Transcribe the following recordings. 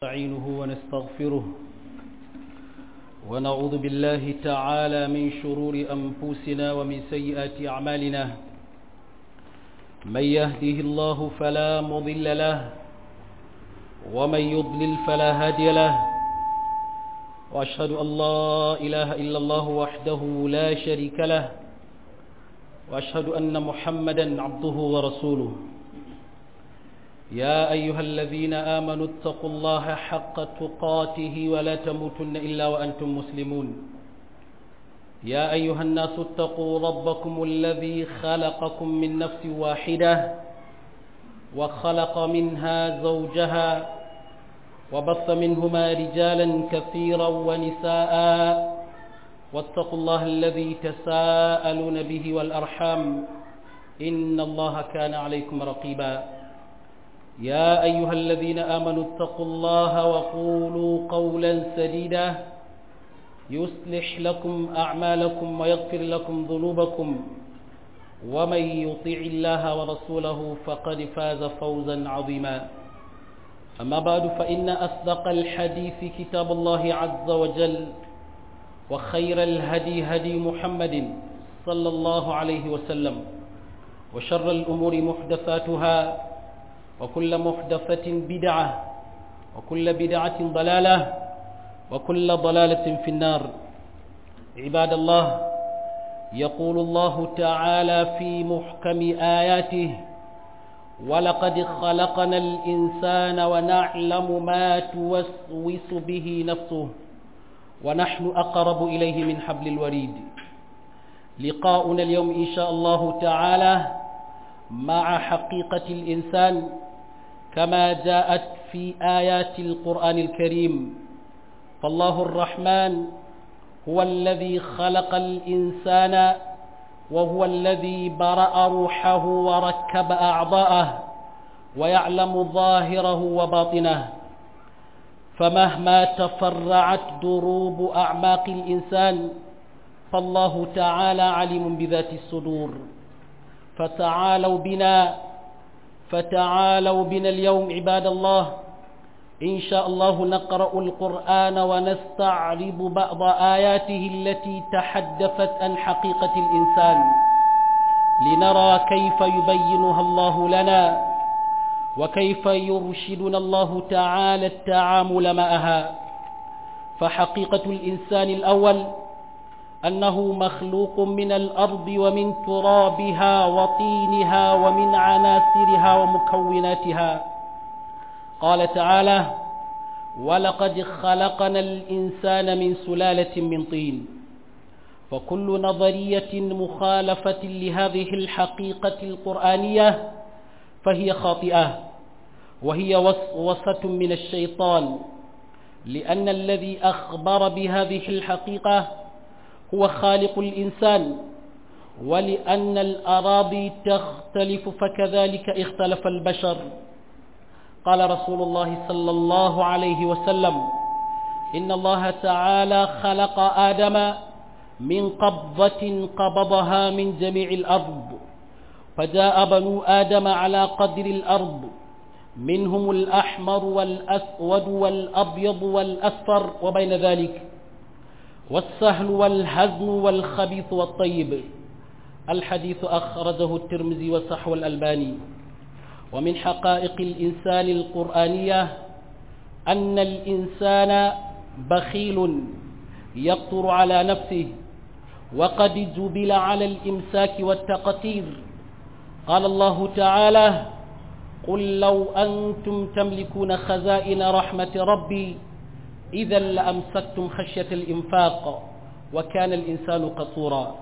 نستعينه ونستغفره ونعوذ بالله تعالى من شرور أنفسنا ومن سيئات أعمالنا من يهده الله فلا مضل له ومن يضلل فلا هادي له وأشهد أن لا إله إلا الله وحده لا شريك له وأشهد أن محمدا عبده ورسوله يا أيها الذين آمنوا اتقوا الله حق تقاته ولا تموتن إلا وأنتم مسلمون يا أيها الناس اتقوا ربكم الذي خلقكم من نفس واحدة وخلق منها زوجها وبث منهما رجالا كثيرا ونساء واتقوا الله الذي تساءلون به والأرحام إن الله كان عليكم رقيبا يا أيها الذين آمنوا اتقوا الله وقولوا قولا سديدا يصلح لكم أعمالكم ويغفر لكم ذنوبكم ومن يطيع الله ورسوله فقد فاز فوزا عظيما أما بعد فإن أصدق الحديث كتاب الله عز وجل وخير الهدي هدي محمد صلى الله عليه وسلم وشر الأمور محدثاتها وكل محدثة بدعة وكل بدعة ضلالة وكل ضلالة في النار عباد الله يقول الله تعالى في محكم آياته ولقد خلقنا الإنسان ونعلم ما توسوس به نفسه ونحن أقرب إليه من حبل الوريد لقاؤنا اليوم إن شاء الله تعالى مع حقيقة الإنسان كما جاءت في آيات القرآن الكريم فالله الرحمن هو الذي خلق الإنسان وهو الذي برأ روحه وركب أعضاءه ويعلم ظاهره وباطنه فمهما تفرعت دروب أعماق الإنسان فالله تعالى عليم بذات الصدور فتعالوا بنا فتعالوا بنا اليوم عباد الله إن شاء الله نقرأ القرآن ونستعرض بعض آياته التي تحدثت عن حقيقة الإنسان لنرى كيف يبينها الله لنا وكيف يرشدنا الله تعالى التعامل معها فحقيقة الإنسان الأول أنه مخلوق من الأرض ومن ترابها وطينها ومن عناصرها ومكوناتها قال تعالى ولقد خلقنا الإنسان من سلالة من طين فكل نظرية مخالفة لهذه الحقيقة القرآنية فهي خاطئة وهي وسوسة من الشيطان لأن الذي أخبر بهذه الحقيقة هو خالق الإنسان ولأن الأراضي تختلف فكذلك اختلف البشر قال رسول الله صلى الله عليه وسلم إن الله تعالى خلق آدم من قبضة قبضها من جميع الأرض فجاء بنو آدم على قدر الأرض منهم الأحمر والأسود والأبيض والأصفر وبين ذلك والسهل والهزم والخبيث والطيب الحديث أخرجه الترمذي وصحو الألباني ومن حقائق الإنسان القرآنية أن الإنسان بخيل يقطر على نفسه وقد جبل على الإمساك والتقتير قال الله تعالى قل لو أنتم تملكون خزائن رحمة ربي إذا لأمسكتم خشية الإنفاق وكان الإنسان قصورا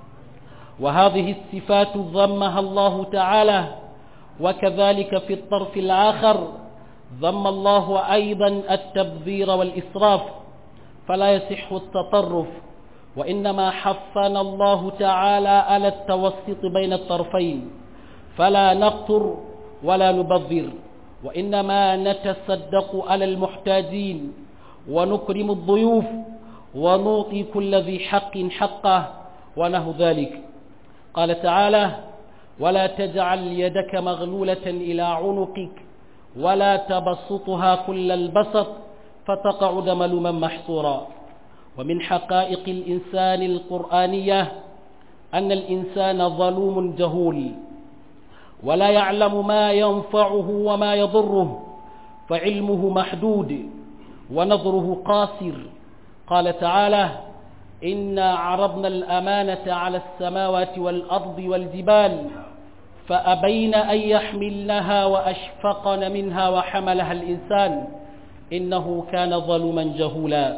وهذه الصفات ضمها الله تعالى وكذلك في الطرف الآخر ضم الله أيضا التبذير والإسراف فلا يصح التطرف وإنما حفنا الله تعالى على التوسط بين الطرفين فلا نقتر ولا نبذر وإنما نتصدق على المحتاجين ونكرم الضيوف ونعطي كل ذي حق حقه ونهو ذلك قال تعالى ولا تجعل يدك مغلولة إلى عنقك ولا تبسطها كل البسط فتقعد ملوما محصورا ومن حقائق الإنسان القرآنية أن الإنسان ظلوم جهول ولا يعلم ما ينفعه وما يضره فعلمه محدود ونظره قاصر قال تعالى إنا عرضنا الأمانة على السماوات والأرض والجبال فأبين أن يحملنها وأشفقن منها وحملها الإنسان إنه كان ظلوما جهولا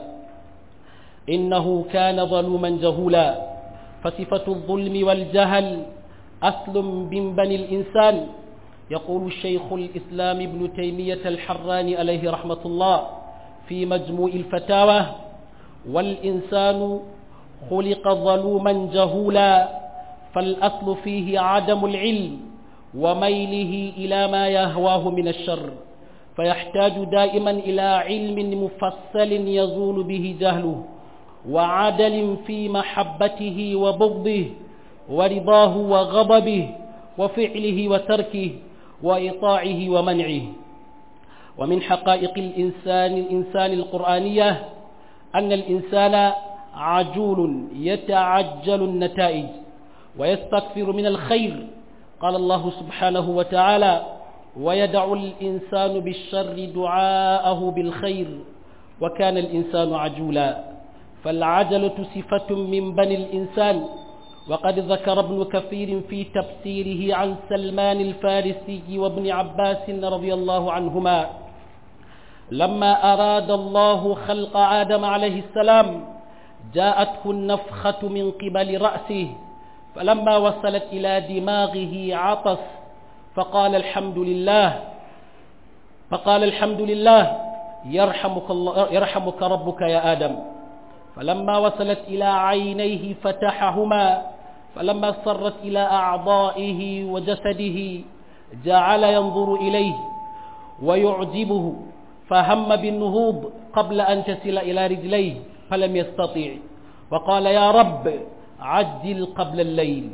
إنه كان ظلوما جهولا فصفة الظلم والجهل أصل من بني الإنسان يقول الشيخ الإسلام ابن تيمية الحراني عليه رحمة الله في مجموع الفتاوى والإنسان خلق ظلوما جهولا فالأصل فيه عدم العلم وميله إلى ما يهواه من الشر فيحتاج دائما إلى علم مفصل يزول به جهله وعدل في محبته وبغضه ورضاه وغضبه وفعله وتركه وإطاعه ومنعه ومن حقائق الإنسان الإنسان القرآنية أن الإنسان عجول يتعجل النتائج ويستكثر من الخير قال الله سبحانه وتعالى ويدع الإنسان بالشر دعاءه بالخير وكان الإنسان عجولا فالعجلة صفة من بني الإنسان وقد ذكر ابن كثير في تفسيره عن سلمان الفارسي وابن عباس رضي الله عنهما لما أراد الله خلق آدم عليه السلام جاءته النفخة من قبل رأسه فلما وصلت إلى دماغه عطس فقال الحمد لله فقال الحمد لله يرحمك, الله يرحمك ربك يا آدم فلما وصلت إلى عينيه فتحهما فلما صرت إلى أعضائه وجسده جعل ينظر إليه ويعجبه فهم بالنهوض قبل أن تصل إلى رجليه فلم يستطيع وقال يا رب عجل قبل الليل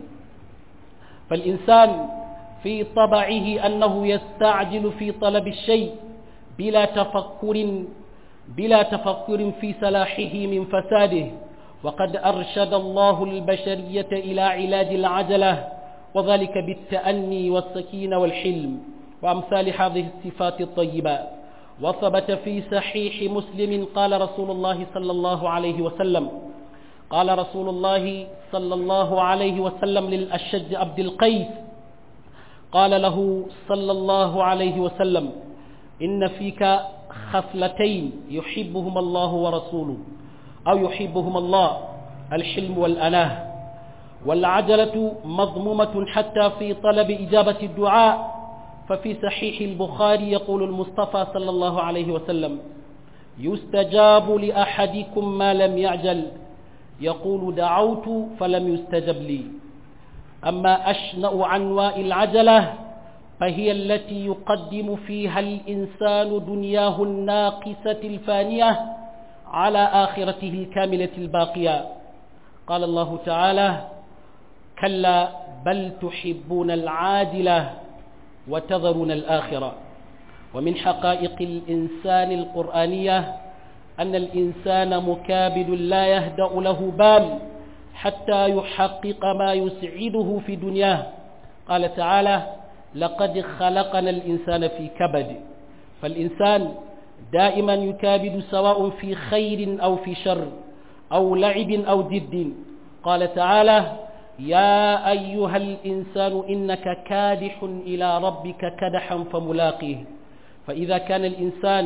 فالإنسان في طبعه أنه يستعجل في طلب الشيء بلا تفكر بلا تفكر في صلاحه من فساده وقد أرشد الله البشرية إلى علاج العجلة وذلك بالتأني والسكينة والحلم وأمثال هذه الصفات الطيبة وثبت في صحيح مسلم قال رسول الله صلى الله عليه وسلم قال رسول الله صلى الله عليه وسلم للأشج عبد القيس قال له صلى الله عليه وسلم إن فيك خصلتين يحبهما الله ورسوله أو يحبهما الله الحلم والأناه والعجلة مضمومة حتى في طلب إجابة الدعاء ففي صحيح البخاري يقول المصطفى صلى الله عليه وسلم يستجاب لأحدكم ما لم يعجل يقول دعوت فلم يستجب لي أما أشنأ عنواء العجلة فهي التي يقدم فيها الإنسان دنياه الناقصة الفانية على آخرته الكاملة الباقية قال الله تعالى كلا بل تحبون العاجلة وتذرون الآخرة ومن حقائق الإنسان القرآنية أن الإنسان مكابد لا يهدأ له بال حتى يحقق ما يسعده في دنياه قال تعالى لقد خلقنا الإنسان في كبد فالإنسان دائما يكابد سواء في خير أو في شر أو لعب أو جد قال تعالى يا أيها الإنسان إنك كادح إلى ربك كدحا فملاقيه فإذا كان الإنسان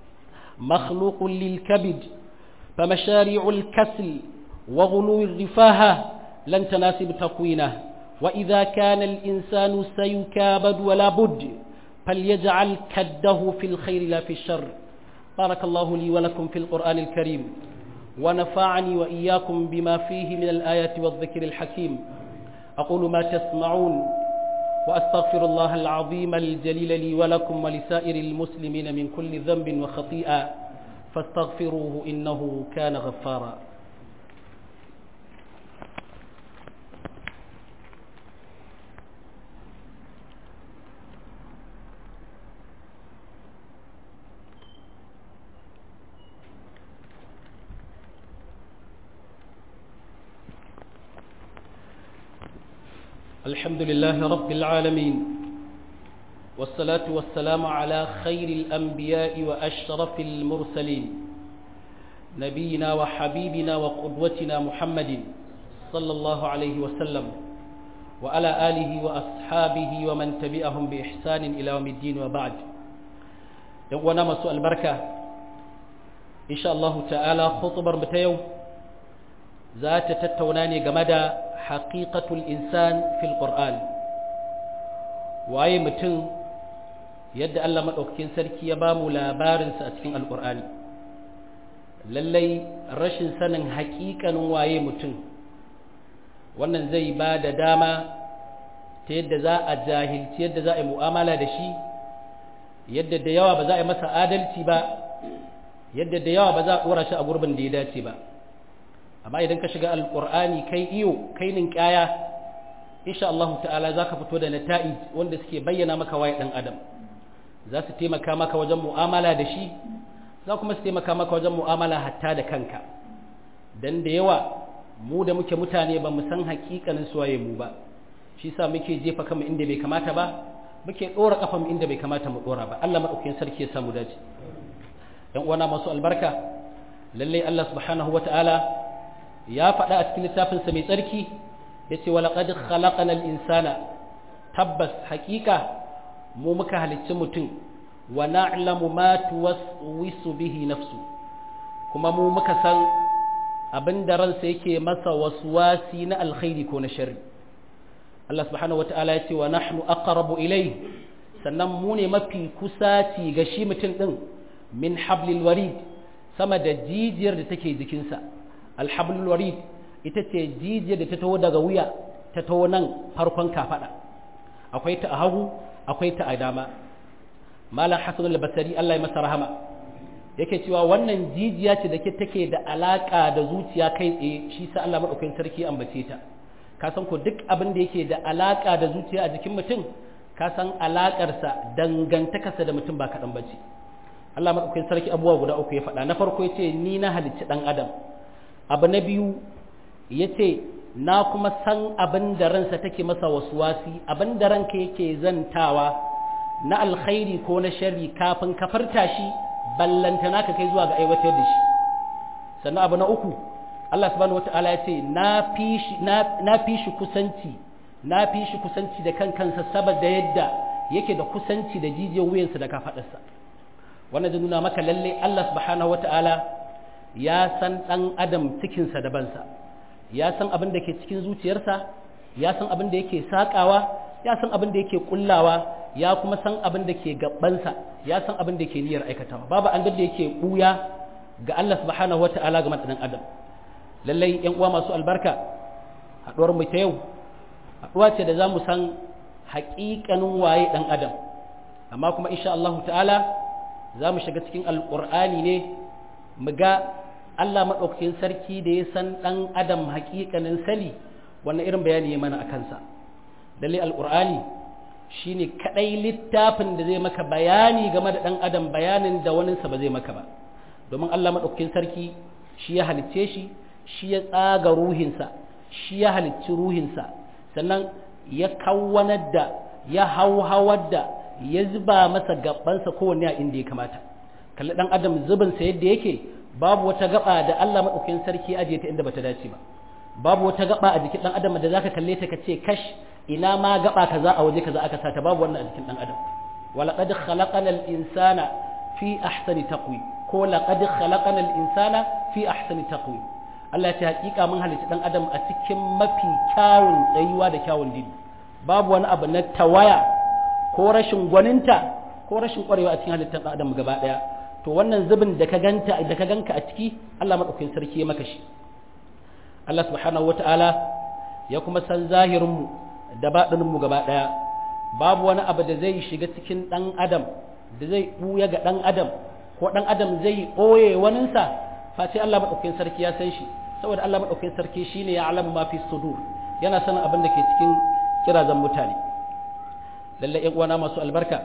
مخلوق للكبد فمشاريع الكسل وغلو الرفاهة لن تناسب تكوينه وإذا كان الإنسان سيكابد ولا بد فليجعل كده في الخير لا في الشر بارك الله لي ولكم في القرآن الكريم ونفعني وإياكم بما فيه من الآيات والذكر الحكيم أقول ما تسمعون وأستغفر الله العظيم الجليل لي ولكم ولسائر المسلمين من كل ذنب وخطيئة فاستغفروه إنه كان غفارا الحمد لله رب العالمين والصلاة والسلام على خير الأنبياء وأشرف المرسلين نبينا وحبيبنا وقدوتنا محمد صلى الله عليه وسلم وعلى آله وأصحابه ومن تبعهم بإحسان إلى يوم الدين وبعد يوانا مسوء البركة إن شاء الله تعالى خطبر بتيو ذات تتوناني جمدا حقيقة الإنسان في القرآن waye mutum yadda Allah maɗaukakin sarki ya ba mu labarinsa a cikin alƙur'ani lallai rashin sanin haƙiƙanin waye mutum wannan zai ba da dama ta yadda za a jahilci yadda za a yi mu'amala da shi yadda da yawa ba za a yi masa adalci ba yadda da yawa ba za a ɗora shi a gurbin da ya dace ba amma idan ka shiga alƙur'ani kai iyo kai ninkaya insha Allah ta'ala za ka fito da nata'i wanda suke bayyana maka waye ɗan adam za su taimaka maka wajen mu'amala da shi za kuma su taimaka maka wajen mu'amala hatta da kanka dan da yawa mu da muke mutane ba mu san hakikanin suwaye mu ba shi sa muke jefa kanmu inda bai kamata ba muke dora kafan inda bai kamata mu dora ba Allah madaukakin sarki ya samu dace dan uwana masu albarka lalle Allah subhanahu wataala ya faɗa a cikin littafin sa mai tsarki yace wa laqad khalaqana al-insana tabbas hakika mu muka halicci mutum wa na'lamu ma tuwaswisu bihi nafsu kuma mu muka san abin da ransa yake masa waswasi na alkhairi ko na sharri Allah subhanahu wata'ala ya ce wa nahnu aqrabu ilai sannan mu ne mafi kusaci ga shi mutum din min hablil warid sama da jijiyar da take jikinsa alhablul warid ita ce jijiyar da ta taho daga wuya ta taho nan farkon kafada akwai ta a hagu akwai ta a dama malam hasan al-basri Allah ya masa rahama yake cewa wannan jijiya ce da ke take da alaka da zuciya kai tsaye shi sa Allah madaukakin sarki ambace ta ka san ko duk abin da yake da alaka da zuciya a jikin mutum ka san alakarsa dangantakarsa da mutum ba kaɗan bace Allah madaukakin sarki abubuwa guda uku ya faɗa na farko yace ni na halicci dan adam abu na biyu yace na kuma san abin da ransa take masa waswasi abin da ranka yake zantawa na alkhairi ko na sharri kafin ka farta shi ballantana ka kai zuwa ga aiwatar da shi sannan abu na uku Allah subhanahu wata'ala ya ce na fi shi kusanci na fi shi kusanci da kan kansa saboda yadda yake da kusanci da jijiyar wuyansa da kafaɗarsa wannan zai nuna maka lalle Allah subhanahu wata'ala ya san ɗan adam cikinsa da bansa ya san abin da ke cikin zuciyarsa ya san abin da yake saƙawa ya san abin da yake kullawa ya kuma san abin da ke gabansa ya san abin da ke niyyar aikatawa babu an da yake buya ga Allah subhanahu wata'ala ga dan adam lallai yan uwa masu albarka haduwar mu ta yau haduwa ce da zamu san haƙiƙanin waye dan adam amma kuma insha Allah ta'ala zamu shiga cikin alqur'ani ne mu ga Allah madaukakin sarki da ya san dan adam haƙiƙanin sali wannan irin bayani ya mana akan sa lalle alqur'ani shine kadai littafin da zai maka bayani game da dan adam bayanin da waninsa ba zai maka ba domin Allah madaukakin sarki shi ya halicce shi shi ya tsaga ruhinsa shi ya halicci ruhinsa sannan ya kawwanar da ya hauhawar da ya zuba masa gabansa kowanne a inda ya kamata kalli dan adam zubinsa yadda yake babu wata gaba da Allah madaukakin sarki ajiye ta inda bata dace ba babu wata gaba a jikin dan adam da zaka kalle ta kace kash ina ma gaba kaza a waje kaza aka sata babu wannan a jikin dan adam walaqad khalaqana al-insana fi ahsani taqwim ko laqad khalaqana al-insana fi ahsani taqwim Allah ya hakika mun halitta dan adam a cikin mafi kyawun tsayuwa da kyawun dini babu wani abu na tawaya ko rashin gwaninta ko rashin kwarewa a cikin halittar dan adam gaba daya to wannan zubin da ka ganta da ka ganka a ciki Allah madaukakin sarki ya maka shi Allah subhanahu wata'ala ya kuma san zahirinmu da baɗininmu gaba ɗaya babu wani abu da zai shiga cikin ɗan adam da zai ɓuya ga ɗan adam ko ɗan adam zai ɓoye waninsa face Allah maɗaukakin sarki ya san shi saboda Allah maɗaukakin sarki shine ya alamu ma fi sudur yana sanin abin da ke cikin kirazan mutane lallai ƴan uwana masu albarka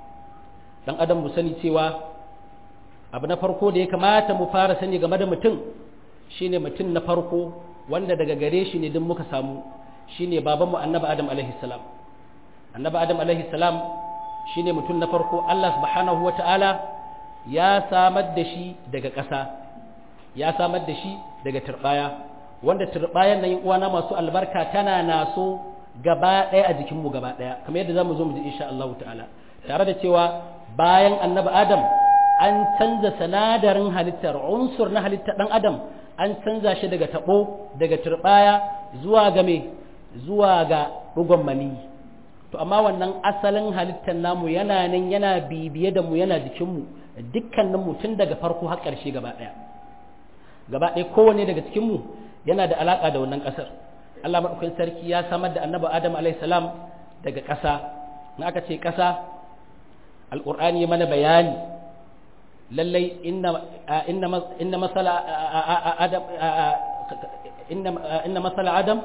ɗan adam mu sani cewa abu na farko da ya kamata mu fara sani game da mutum shine mutum na farko wanda daga gare shi ne duk muka samu shine babanmu annabi adam alaihi salam annabi adam alaihi salam shine mutum na farko Allah subhanahu wata'ala ya samar da shi daga ƙasa ya samar da shi daga turbaya wanda turbayan nan uwana masu albarka tana naso gaba ɗaya a jikinmu gaba ɗaya kamar yadda zamu zo mu ji insha Allah ta'ala tare da cewa bayan annabi adam an canza sanadarin halittar unsur na halittar ɗan adam an canza shi daga taɓo daga turbaya zuwa ga me zuwa ga ɗugon maniyi to amma wannan asalin halittar namu yana nan yana bibiye da mu yana jikinmu dukkanin mu tun daga farko har ƙarshe gaba ɗaya gaba ɗaya kowanne daga cikinmu yana da alaƙa da wannan ƙasar Allah maɗaukakin sarki ya samar da annabi Adam alaihi salam daga ƙasa na aka ce ƙasa alƙur'ani mana bayani lallai inna inna inna masala adam inna inna masala adam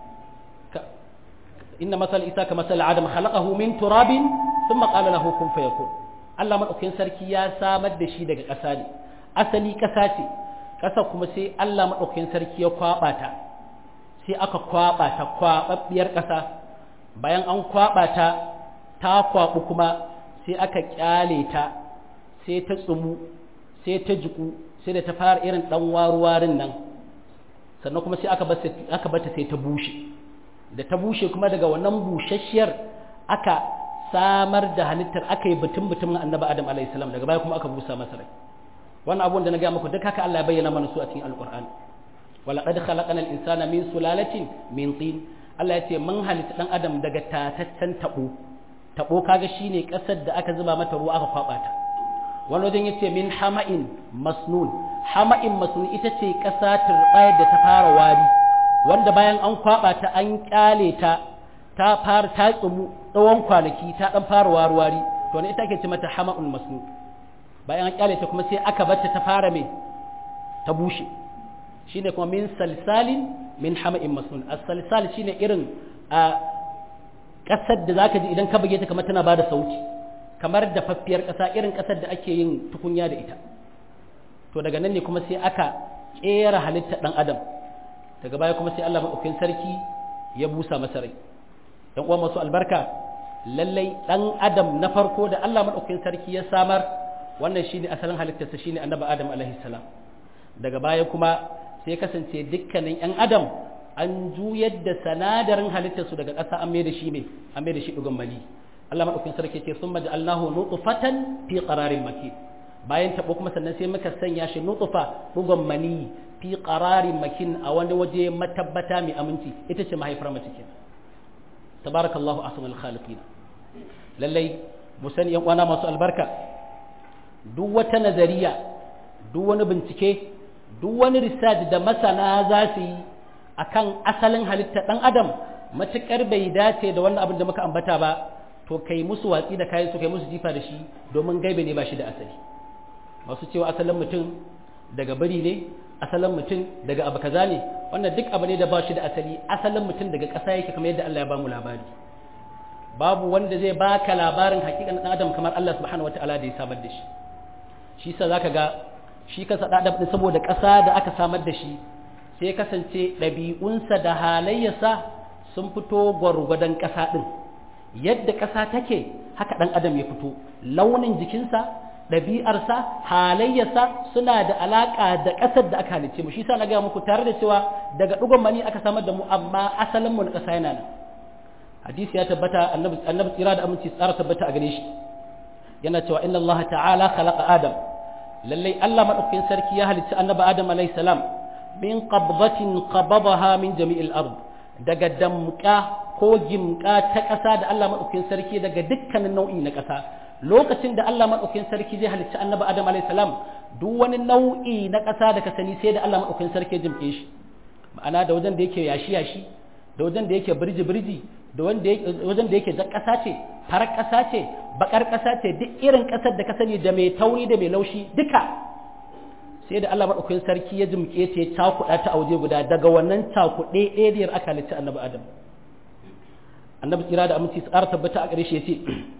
inna masal isa ka masal adam khalaqahu min turabin thumma qala lahu kun fayakun Allah madaukakin sarki ya samar da shi daga ƙasa ne asali ƙasa ce ƙasa kuma sai Allah madaukakin sarki ya kwaba ta sai aka kwaba ta kwababbiyar ƙasa bayan an kwaba ta ta kwabu kuma sai aka kyale ta sai ta tsumu sai ta jiku sai da ta fara irin dan waruwarin nan sannan kuma sai aka aka bata sai ta bushe da ta bushe kuma daga wannan bushasshiyar aka samar da halittar aka yi batun batun annabi adam alayhi salam daga baya kuma aka busa masa rai wannan abubuwan da na ga muku duk haka Allah ya bayyana mana su a cikin alqur'ani wala qad khalaqana al-insana min sulalatin min tin Allah ya ce mun halitta dan adam daga tataccen tabo tabo kaga shine kasar da aka zuba mata ruwa aka kwaba ta wani wajen yace min hama'in masnun hama'in masnun ita ce kasa turbayar da ta fara wari wanda bayan an kwaba ta an kyale ta ta fara ta tsumu tsawon kwanaki ta dan fara warwari to ne ita ake ce mata hama'un masnu bayan an kyale ta kuma sai aka bar ta ta fara me ta bushe shine kuma min salsalin min hama'in masnun as-salsal shine irin a kasar da zaka ji idan ka buge ta kamar tana bada sauti kamar da faffiyar kasa irin kasar da ake yin tukunya da ita to daga nan ne kuma sai aka kera halitta dan adam daga baya kuma sai Allah maɗaukakin sarki ya busa masa rai dan uwa masu albarka lallai dan adam na farko da Allah maɗaukakin sarki ya samar wannan shine asalin halittarsa shine annabi adam alaihi salam daga baya kuma sai kasance dukkanin yan adam an juyar da sanadarin halittarsu daga ƙasa an mai da shi ne an mai da shi dugan mali Allah maɗaukakin sarki ce sun maja'alnahu nutfatan fi qararin makin bayan taɓo kuma sannan sai muka sanya shi nutfa dugan mani fi qararin makin a wani waje matabbata mai aminci ita ce mahaifar mace ke tabarakallahu ahsanul khaliqin lallai mu sani yan uwana masu albarka duk wata nazariya duk wani bincike duk wani research da masana za su yi akan asalin halitta dan adam matukar bai dace da wannan abin da muka ambata ba to kai musu watsi da kayan su kai musu jifa da shi domin gaibe ne ba shi da asali masu cewa asalin mutum daga bari ne asalin mutum daga abu kaza ne wannan duk abu ne da ba shi da asali asalin mutum daga ƙasa yake kamar yadda Allah ya ba mu labari babu wanda zai baka labarin hakikan dan adam kamar Allah subhanahu wataala da ya samar da shi shi sa zaka ga shi kansa dan adam saboda ƙasa da aka samar da shi sai kasance ɗabi'unsa da halayyarsa sun fito gwargwadon ƙasa ɗin yadda ƙasa take haka ɗan adam ya fito launin jikinsa ɗabi'arsa halayyarsa suna da alaƙa da ƙasar da aka halicce mu shi sa na gaya muku tare da cewa daga ɗugon mani aka samar da mu amma asalin mu na ƙasa yana nan hadisi ya tabbata annabi annabi tsira da aminci tsara tabbata a gare shi yana cewa inna Allah ta'ala khalaqa adam lallai Allah madaukakin sarki ya halicci annabi adam alayhi salam min qabdatin qabadaha min jami'il ard daga damƙa ko gimƙa ta ƙasa da Allah madaukakin sarki daga dukkanin nau'i na ƙasa lokacin da Allah maɗaukakin sarki zai halicci annabi Adam alayhi salam duk wani nau'i na ƙasa da ka sani sai da Allah maɗaukakin sarki jimke shi ma'ana da wajen da yake yashi yashi da wajen da yake birji birji da wajen da yake jan ƙasa ce farar ƙasa ce bakar ƙasa ce duk irin ƙasar da ka sani da mai tauri da mai laushi duka sai da Allah maɗaukakin sarki ya jimke ta ya cakuɗa ta a waje guda daga wannan cakuɗe ɗaya aka halicci annabi Adam annabi tsira da aminci tsara tabbata a ƙarshe ce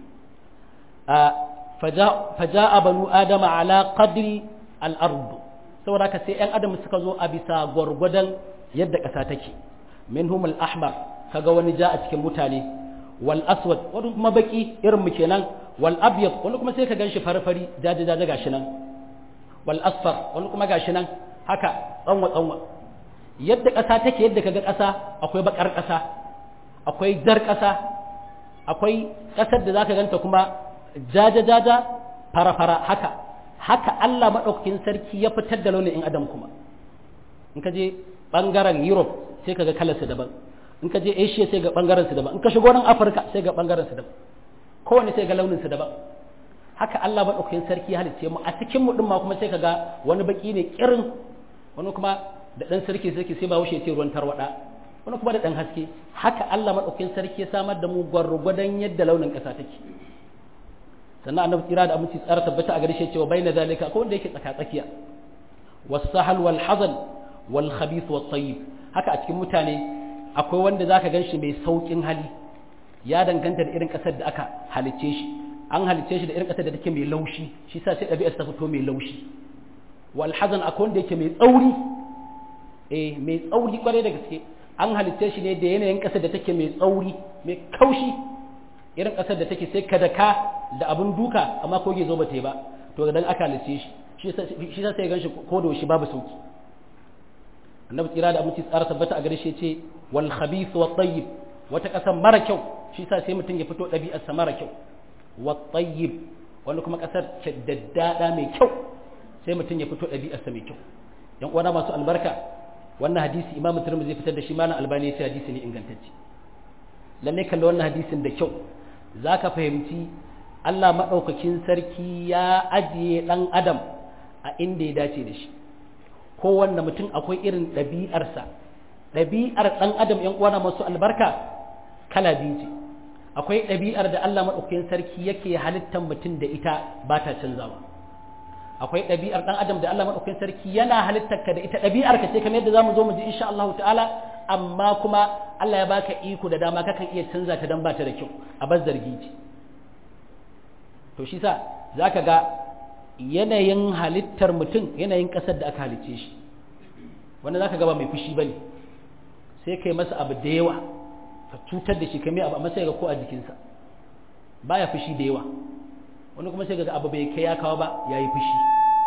فجاء بنو آدم على قدر الأرض saboda ka sai ‘yan adam suka zo a bisa gwargwadon yadda ƙasa take minhum al-ahmar kaga wani ja a cikin mutane wal aswad wani kuma baki irin mu kenan wal abyad wani kuma sai ka ganshi farfari jaje jaje gashi nan wal asfar wani kuma gashi nan haka tsanwa tsanwa yadda ƙasa take yadda kaga ƙasa akwai bakar ƙasa akwai jar ƙasa akwai ƙasar da zaka ganta kuma jaja jaja fara fara haka haka Allah madaukakin sarki ya fitar da launin in adam kuma in ka je bangaren Europe sai kaga kalarsa daban in ka je Asia sai ga bangaren su daban in ka shigo nan Afirka sai ga bangaren su daban kowanne sai ga launin su daban haka Allah madaukakin sarki ya halicce mu a cikin mu din ma kuma sai kaga wani baki ne kirin wani kuma da dan sarki sarki sai ba wuce ce ruwan tarwada wani kuma da dan haske haka Allah madaukakin sarki ya samar da mu gwargwadon yadda launin kasa take sannan annabi kira da aminci tsara tabbata a gare shi cewa baina zalika ko wanda yake tsaka tsakiya was-sahal wal hazan wal khabith wat tayyib haka a cikin mutane akwai wanda zaka ganshi mai saukin hali ya danganta da irin kasar da aka halicce shi an halicce shi da irin kasar da take mai laushi shi sa sai ɗabi'ar ta fito mai laushi wal hazan akwai wanda yake mai tsauri eh mai tsauri kwarai da gaske an halicce shi ne da yanayin kasar da take mai tsauri mai kaushi irin kasar da take sai kadaka da abun duka amma ko zo ba ta yi ba to dan aka halicce shi shi sa sai ganshi ko da shi babu sauki annabi tsira da aminci tsara tabbata a gare shi ce wal khabith wat tayyib wata kasar mara kyau shi sa sai mutum ya fito ɗabi'arsa mara kyau wat tayyib wani kuma kasar daddada mai kyau sai mutum ya fito ɗabi'arsa mai kyau yan uwana masu albarka wannan hadisi imamu tirmidhi zai fitar da shi malam albani ya ce hadisi ne ingantacce lalle kalla wannan hadisin da kyau zaka fahimci Allah madaukakin sarki ya ajiye dan adam a inda ya dace da shi kowanne mutum akwai irin ɗabi'arsa ɗabi'ar ɗan adam yan uwana masu albarka kala biyu ce akwai ɗabi'ar da Allah madaukakin sarki yake halittar mutum da ita ba ta canzawa akwai ɗabi'ar ɗan adam da Allah maɗaukakin sarki yana halittar ka da ita ɗabi'ar ka ce kamar yadda zamu zo mu ji insha Allah ta'ala amma kuma Allah ya baka iko da dama kakan iya canza ta dan ba ta da kyau a bar zargi ce to shi sa zaka ga yanayin halittar mutum yanayin ƙasar da aka halicce shi wanda zaka ga ba mai fushi bane sai kai masa abu da yawa ka cutar da shi kai mai abu amma sai ga ko a jikinsa baya fushi da yawa wani kuma sai ga abu bai kai ya kawo ba ya yi fushi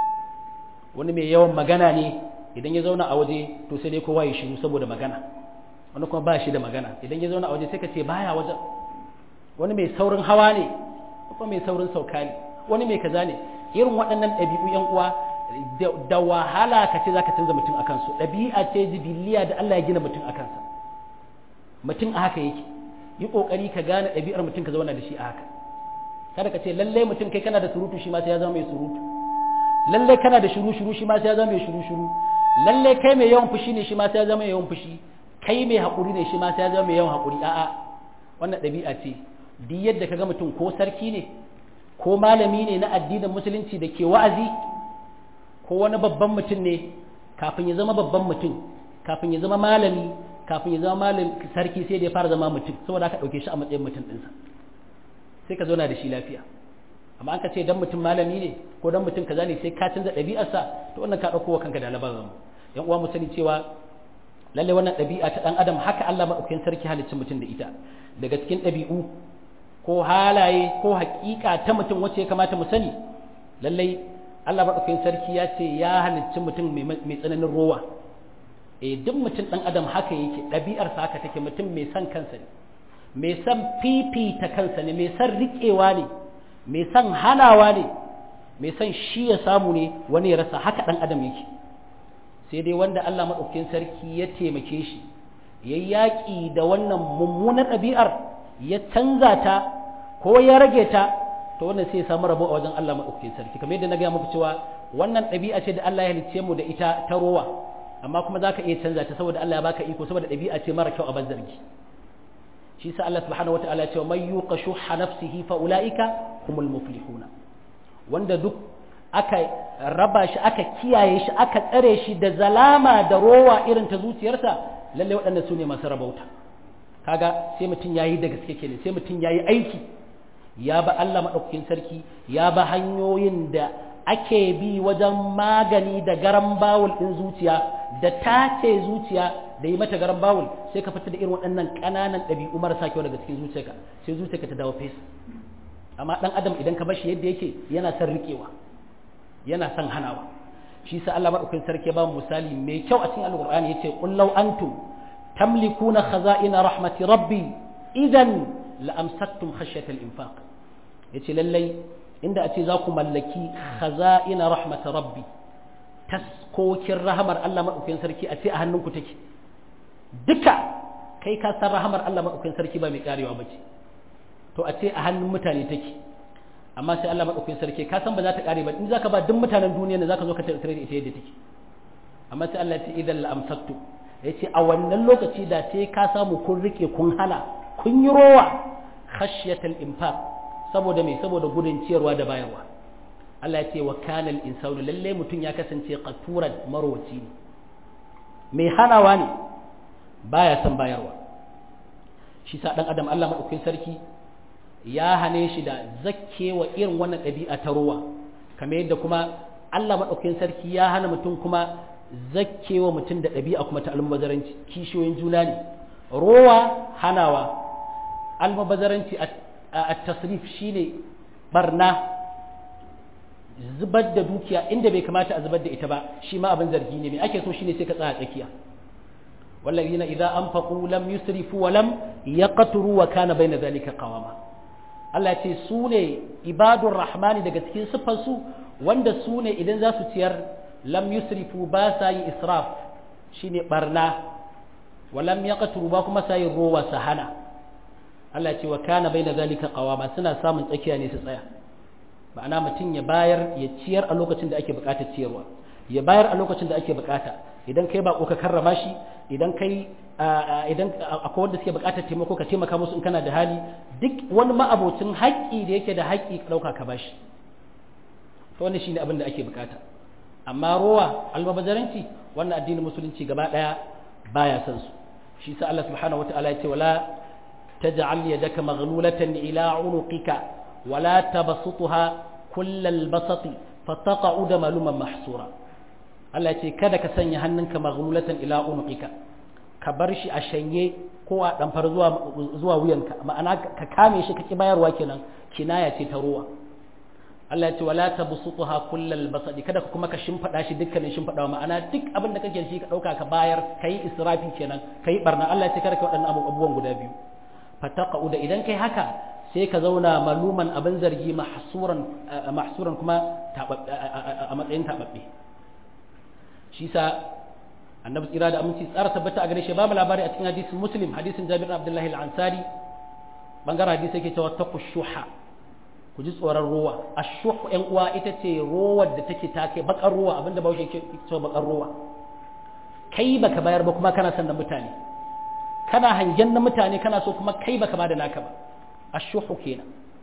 wani mai yawan magana ne idan ya zauna a waje to sai dai kowa ya shiru saboda magana wani kuma ba shi da magana idan ya zauna a waje sai ka ce baya wajen wani mai saurin hawa ne kuma mai saurin sauka ne wani mai kaza ne irin waɗannan ɗabi'u yan uwa da wahala ka ce zaka canza mutum akan su ɗabi'a ce jibiliya da Allah ya gina mutum akan sa mutum a haka yake yi kokari ka gane ɗabi'ar mutum ka zauna da shi a haka kada ka ce lallai mutum kai kana da surutu shi ma sai ya zama mai surutu lallai kana da shiru shiru shi ma sai ya zama mai shiru shiru lallai kai mai yawan fushi ne shi ma sai ya zama mai yawan fushi kai mai haƙuri ne shi ma sai ya zama mai yawan haƙuri a'a wannan ɗabi'a ce duk yadda ka ga mutum ko sarki ne ko malami ne na addinin musulunci da ke wa'azi ko wani babban mutum ne kafin ya zama babban mutum kafin ya zama malami kafin ya zama malami sarki sai da ya fara zama mutum saboda aka ɗauke shi a matsayin mutum ɗinsa sai ka zauna da shi lafiya amma an ka ce dan mutum malami ne ko dan mutum kaza ne sai ka canza ɗabi'arsa to wannan ka ɗauko wa kanka da labarin yan uwa mu sani cewa lalle wannan ɗabi'a ta ɗan adam haka Allah maɗaukakin sarki halicci mutum da ita daga cikin ɗabi'u ko halaye ko haƙiƙa ta mutum wacce ya kamata mu sani lallai Allah maɗaukakin sarki ya ce ya halicci mutum mai tsananin rowa eh duk mutum ɗan adam haka yake ɗabi'arsa haka take mutum mai son kansa ne mai son fifita kansa ne mai son riƙewa ne mai son hanawa ne mai son shi ya samu ne wani ya rasa haka ɗan adam yake sai dai wanda Allah maɗaukakin sarki ya taimake shi ya yaƙi da wannan mummunar ɗabi'ar ya canza ta ko ya rage ta to wannan sai ya samu rabo a wajen Allah maɗaukakin sarki kamar yadda na gaya muku cewa wannan ɗabi'a ce da Allah ya halicce mu da ita ta rowa amma kuma za ka iya canza ta saboda Allah ya baka iko saboda ɗabi'a ce mara kyau a zargi shi sa Allah subhanahu wataala ya ce man yuqa shuhha nafsihi fa ulaika humul muflihuna wanda duk aka raba shi aka kiyaye shi aka tsare shi da zalama da rowa irin ta zuciyarsa lalle waɗannan su ne masu rabauta kaga sai mutum yayi da gaske kenan sai mutum yayi aiki ya ba Allah madaukakin sarki ya ba hanyoyin da ake bi wajen magani da garan bawul din zuciya da tace zuciya da yi mata garan bawul sai ka fita da irin waɗannan ƙananan ɗabi'u marasa kyau daga cikin zuciyarka sai zuciyarka ta dawo fes amma ɗan adam idan ka bashi yadda yake yana son riƙewa yana son hanawa shi sa Allah madaukakin sarki ba mu misali mai kyau a cikin alqur'ani yace qul law antum tamlikuna khaza'ina rahmati rabbi idan la amsaktum khashyata al-infaq yace lallai inda a ce za ku mallaki khaza'ina rahmat rabbi taskokin rahamar Allah madaukakin sarki a ce a hannunku take duka kai ka san rahamar Allah madaukakin sarki ba mai karewa bace to a ce a hannun mutane take amma sai Allah madaukakin sarki ka san ba za ta kare ba in zaka ba duk mutanen duniya ne zaka zo ka tattare da ita yadda take amma sai Allah ya ce idan la amsaktu yace a wannan lokaci da sai ka samu kun rike kun hana kun yi rowa khashyatal infaq saboda me saboda gudun ciyarwa da bayarwa Allah ya ce wa kana al insanu lalle mutun ya kasance qaturan marwaci ne mai hanawa ne baya son bayarwa shi sa dan adam Allah madaukakin sarki ya hane shi da zakkewa irin wannan ɗabi'a ta ruwa kamar yadda kuma Allah maɗaukakin sarki ya hana mutum kuma zakkewa mutum da ɗabi'a kuma ta almubazaranci kishiyoyin juna ne rowa hanawa almubazaranci a tasrif shine barna zubar da dukiya inda bai kamata a zubar da ita ba shi ma abin zargi ne mai ake so shine sai ka tsaya tsakiya والذين إذا أنفقوا لم يسرفوا ولم يقتروا وكان بين ذلك قواما Allah ce su ne ibadun rahmani daga cikin siffarsu wanda su ne idan za su ciyar lam yusrifu ba sa yi israf shine barna wa lam yaqturu ba kuma sa yi rowa sahana Allah ce wa kana baina zalika qawama suna samun tsakiya ne su tsaya ma'ana mutum ya bayar ya ciyar a lokacin da ake bukatar ciyarwa ya bayar a lokacin da ake bukata idan kai ba ka karrama shi idan kai idan akwai wanda suke bukatar taimako ka taimaka musu in kana da hali duk wani ma'abocin haƙƙi da yake da haƙƙi ka ɗauka ka bashi to wannan shine abin da ake bukata amma rowa albabazaranci wannan addinin musulunci gaba ɗaya baya son su shi sa Allah subhanahu wataala ya ce wala taj'al yadaka maghlulatan ila unuqika wala tabsutha kullal basati fataqa'uda maluman mahsura Allah ce kada ka sanya hannunka maghlulatan ila unuqika ka bar shi a shanye ko a damfar zuwa zuwa wuyanka ma'ana ka kame shi ka ki bayarwa kenan kinaya ce ta ruwa Allah ya ce wala tabsutha kullal basadi kada ka kuma ka shimfada shi dukkanin shimfadawa ma'ana duk abin da kake shi ka dauka ka bayar kai israfi kenan kai barna Allah ya ce kada ka waɗannan abubuwan guda biyu fataqa'u da idan kai haka sai ka zauna maluman abin zargi mahsuran mahsuran kuma a matsayin tababbe shi sa annabi tsira da aminci tsara tabbata a gare shi babu labari a cikin hadisin muslim hadisin jabir abdullahi al-ansari bangaren hadisi yake cewa taqu shuha ku ji tsoron ruwa ashuh yan uwa ita ce ruwar da take take bakar ruwa abinda bawo yake cewa bakar ruwa kai baka bayar ba kuma kana son na mutane kana hangen na mutane kana so kuma kai baka bada naka ba ashuhu kenan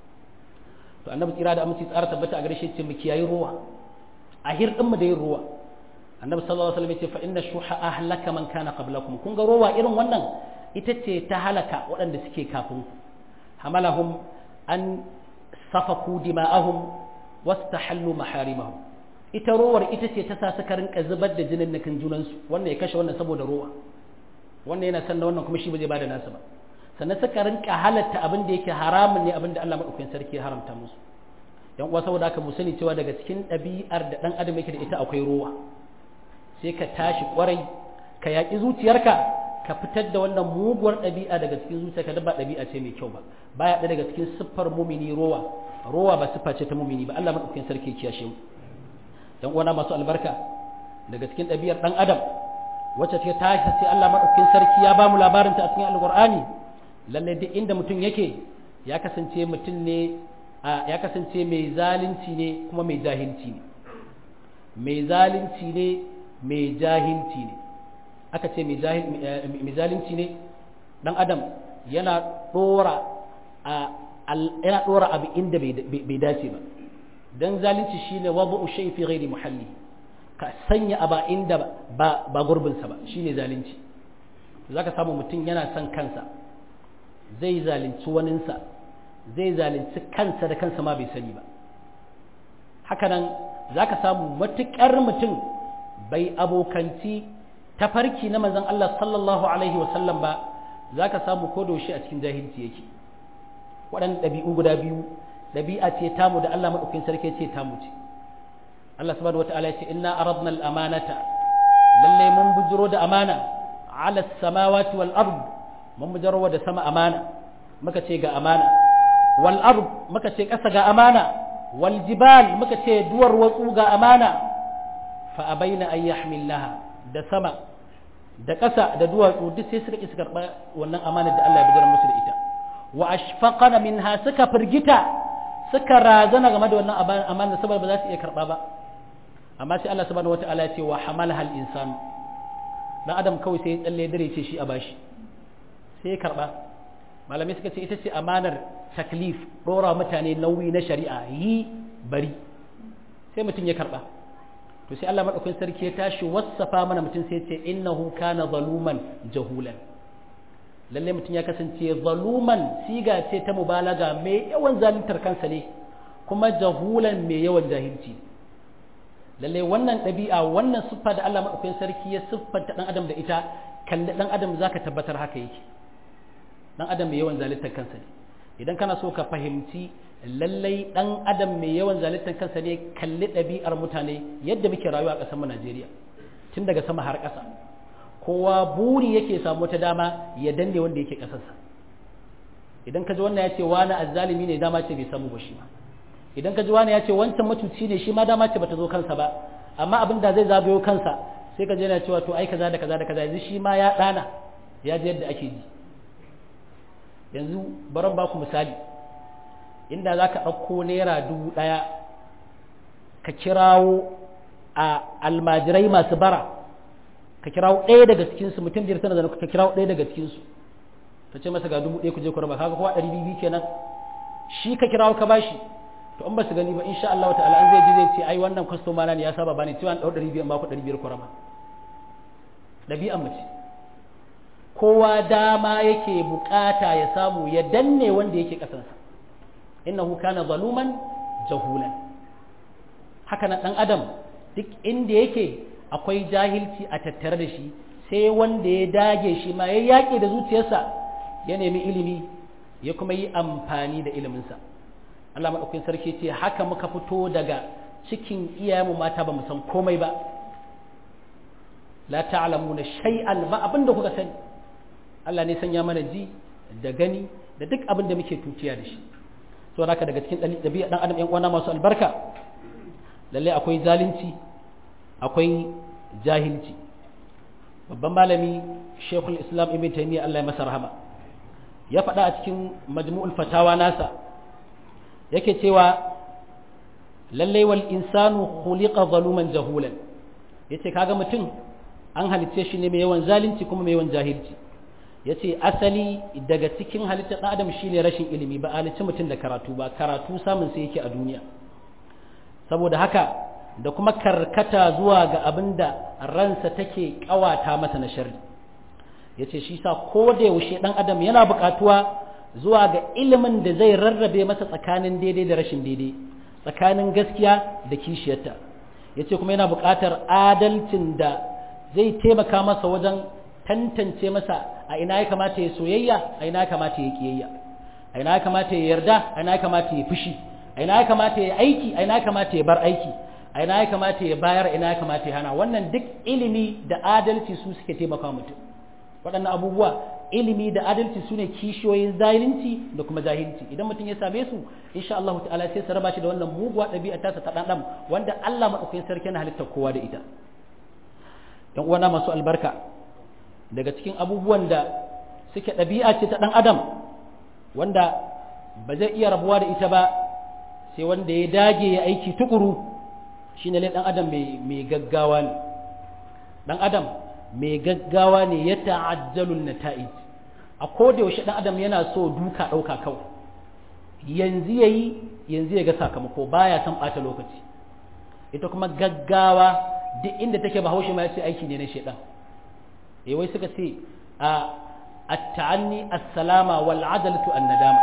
to annabi tsira da aminci tsara tabbata a gare shi ce mu kiyayi ruwa a hirdin mu da yin ruwa annabi sallallahu alaihi wasallam ya ce fa inna shuha ahlaka man kana qablakum kun ga ruwa irin wannan ita ce ta halaka waɗanda suke kafin ku hamalahum an safaku dima'ahum wastahallu maharimahum ita ruwar ita ce ta sa suka rinka zubar da jinin nakin junansu wannan ya kashe wannan saboda ruwa wannan yana san da wannan kuma shi ba zai bada nasa ba sannan suka rinka halatta abin da yake haramun ne abin da Allah madaukakin sarki ya haramta musu yan uwa saboda haka mu sani cewa daga cikin ɗabi'ar da ɗan adam yake da ita akwai ruwa sai ka tashi kwarai ka yaƙi zuciyarka ka fitar da wannan muguwar ɗabi'a daga cikin zuciyarka da ba ɗabi'a ce mai kyau ba baya ɗaya daga cikin siffar mumini rowa rowa ba siffa ce ta mumini ba Allah madaukakin sarki ya kiyashe mu yan uwana masu albarka daga cikin ɗabi'ar ɗan adam wacce ta tashi sai Allah madaukakin sarki ya ba mu labarin ta a cikin alqur'ani lalle duk inda mutum yake ya kasance mutum ne ya kasance mai zalunci ne kuma mai jahilci ne mai zalunci ne mai jahilci ne aka ce mai zalunci ne dan adam yana dora yana dora abu inda bai dace ba dan zalunci shine wabu shay fi ghairi muhalli ka sanya aba inda ba ba gurbinsa ba shine zalunci zaka samu mutum yana son kansa zai zalunci waninsa zai zalunci kansa da kansa ma bai sani ba hakanan za ka samu matuƙar mutum bai abokanci tafarki na manzon Allah sallallahu alaihi wasallam ba za ka samu ko a cikin jahilci yake waɗannan ɗabi'u guda biyu ɗabi'a ce tamu da Allah maɗaukin sarki ce tamu ce Allah subhanahu wata'ala ya ce inna aradna al-amanata lalle mun bujiro da amana ala samawati wal ard mun bujiro da sama amana muka ce ga amana wal ard muka ce ƙasa ga amana wal jibal muka ce duwar watsu ga amana fa abaina an yahmilaha da sama da ƙasa da duwatsu duk sai suka ƙi su karɓa wannan amanar da Allah ya bijirar musu da ita wa ashfaqana minha suka firgita suka razana game da wannan amanar saboda ba za su iya karɓa ba amma sai Allah subhanahu wata'ala ya ce wa hamalaha al-insan dan adam kawai sai ya tsalle dare ce shi a bashi sai ya karɓa malamai suka ce ita ce amanar taklif ɗora mutane nauyi na shari'a yi bari sai mutum ya karɓa to sai Allah madaukakin sarki ya tashi wassafa mana mutum sai ce innahu kana zaluman jahulan lalle mutum ya kasance zaluman siga ce ta mubalaga mai yawan zaluntar kansa ne kuma jahulan mai yawan jahilci lalle wannan ɗabi'a wannan siffa da Allah madaukakin sarki ya siffanta dan adam da ita kalli dan adam zaka tabbatar haka yake dan adam mai yawan zaluntar kansa ne idan kana so ka fahimci lallai dan adam mai yawan zalittar kansa ne kalli ɗabi'ar mutane yadda muke rayuwa a ƙasar mu Najeriya tun daga sama har ƙasa kowa buri yake samu ta dama ya danne wanda yake ƙasarsa idan ka ji wannan ya ce wani azzalimi ne dama ce bai samu ba shi ma idan ka ji wani ya ce wancan matuci ne shi ma dama ce bata zo kansa ba amma abin da zai zagayo kansa sai ka je yana cewa to ai kaza da kaza da kaza yanzu shi ma ya ɗana ya ji yadda ake ji yanzu baran ba ku misali inda za ka ɗauko naira dubu ɗaya ka kirawo a almajirai masu bara ka kirawo ɗaya daga cikinsu mutum biyar sana zana ka kirawo ɗaya daga cikinsu ka ce masa ga dubu ɗaya ku je ku raba kaga kowa ɗari biyu kenan shi ka kirawo ka bashi to in ba su gani ba insha Allah ta'ala an zai ji zai ce ai wannan kwastoma na ne ya saba bani cewa an ɗau ɗari biyu an ba ku ɗari biyar ku raba ɗabi'an mace kowa dama yake bukata ya samu ya danne wanda yake ƙasansa innahu kana zaluman jahulan haka nan dan adam duk inda yake akwai jahilci a tattare da shi sai wanda ya dage shi ma ya yaƙi da zuciyarsa ya nemi ilimi ya kuma yi amfani da iliminsa Allah maɗaukakin sarki ce haka muka fito daga cikin iyayenmu mata ba mu san komai ba la ta'lamuna shay'an ba abinda kuka sani Allah ne sanya mana ji da gani da duk abin da muke tuciya da shi to haka daga cikin ɗabi'a ɗan adam 'yan uwana masu albarka lalle akwai zalunci akwai jahilci babban malami shekul islam ibn taymiya Allah ya masa rahama ya faɗa a cikin majmu'ul fatawa nasa yake cewa lalle wal insanu khuliqa zaluman jahulan yace kaga mutum an halicce shi ne mai yawan zalunci kuma mai yawan jahilci ya ce asali daga cikin halittar ɗan adam shine rashin ilimi ba halicci mutum da karatu ba karatu samun sai yake a duniya saboda haka da kuma karkata zuwa ga abin da ransa take ƙawata masa na sharri ya ce shi sa ko da yaushe ɗan adam yana buƙatuwa zuwa ga ilimin da zai rarrabe masa tsakanin daidai da rashin daidai tsakanin gaskiya da kishiyarta ya ce kuma yana buƙatar adalcin da zai taimaka masa wajen tantance masa a ina ya kamata ya soyayya a ina ya kamata ya kiyayya a ina ya kamata ya yarda a ina ya kamata ya fushi a ina ya kamata ya aiki a ina ya kamata ya bar aiki a ina ya kamata ya bayar a ina ya kamata ya hana wannan duk ilimi da adalci su suke taimaka mutum waɗannan abubuwa ilimi da adalci su ne kishiyoyin zalunci da kuma jahilci idan mutum ya same su insha Allah ta'ala sai su raba shi da wannan muguwa ɗabi'a ta ta ɗan wanda Allah maɗaukakin sarki na halittar kowa da ita yan uwana masu albarka daga cikin abubuwan da suke ɗabi'a ce ta ɗan adam wanda ba zai iya rabuwa da ita ba sai wanda ya dage ya aiki tukuru shi ne ɗan adam mai gaggawa ne ɗan adam mai gaggawa ne ya ta'ajjalun nata'ij a koda yaushe ɗan adam yana so duka ɗauka kawai yanzu ya yi yanzu ya ga sakamako baya son ɓata lokaci ita kuma gaggawa duk inda take bahaushe ma ya ce aiki ne na shaidan eh wai suka ce a at-ta'anni as-salama wal adalatu an-nadama